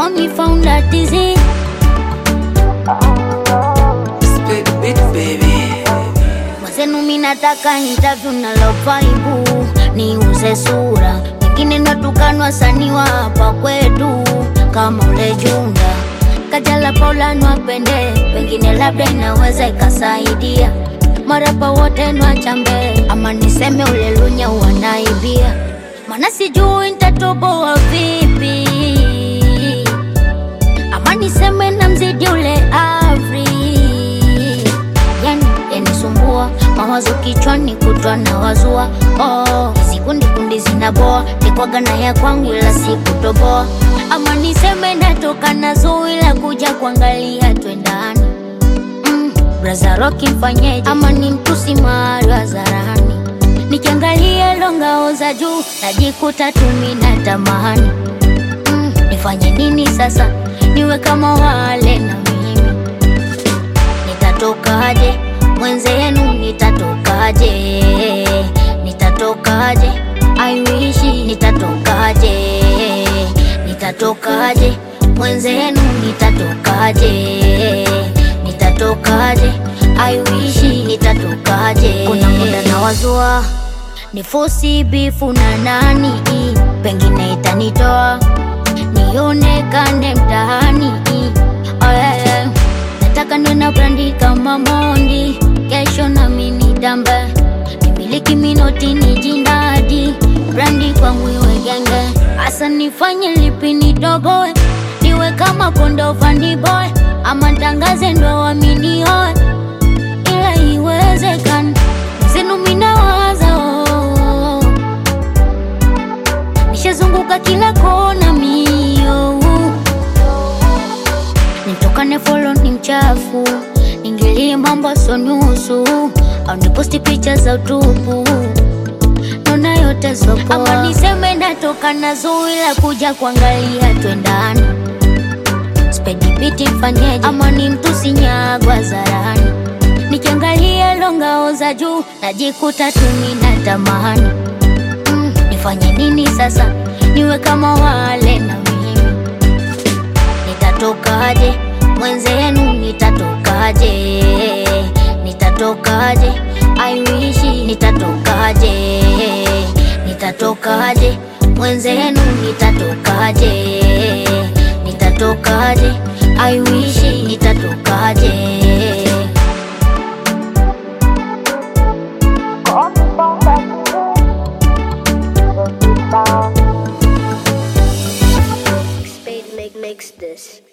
call me founder dizzy. Split the beat, baby. Mwenzenu mi nataka interview na lovaibu niuze sura, wengine natukanwa wasanii wa hapa kwetu kama ule Junda Kajala Paula nwapende, pengine labda inaweza ikasaidia marapa wote nwachambe, ama niseme ule Lunya wanaibia, mana sijui nitatoboa vipi, ama niseme na mzidi ule Avri yani yanisumbua mawazo kichwani kutwa na wazua oh, hizi kundi kundi zinaboa nikwaga na ya kwangu ila sikutoboa ama niseme natoka na zui la kuja kuangalia twendani mm, braza roki mfanyeje ama ni mtusi mahali hadharani nikiangalia longao za juu najikuta tumi na tamani mm, nifanye nini sasa niwe kama wale na mimi nitatokaje mwenzenu nitatokaje nitatokaje I wish nitatokaje nitatokaje mwenzenu nitatokaje nitatokaje I wish nitatokaje kuna muda na wazua ni fosi bifu na nani pengine itanitoa nionekane mtaani oh, yeah, yeah. Nataka niwe na brandi kama Mondi, kesho nami nitambe, nimiliki minoti ni jindadi, brandi kwangu iwe genge, hasa nifanye lipi nidogoe, niwe kama kondo fani boy, ama ntangaze ndo waminioe, ila iwezekana zenu minawaza oh, oh, oh. nishazunguka kila kona mio nitokane folo ni mchafu ningilie mambo so nusu au niposti picha za utupu nona yote sopoa ama niseme natoka na zui la kuja kuangalia twendani spedi biti mfanyeje ama ni mtusi nyagwa zarani nikiangalia longao za juu najikuta tumi na tamani mm, nifanye nini sasa niwe kama wale na mimi nitatokaje mwenzenu nitatokaje nitatokaje I wish nitatokaje nitatokaje mwenzenu nitatokaje nitatokaje I wish nitatokaje Spade make makes this.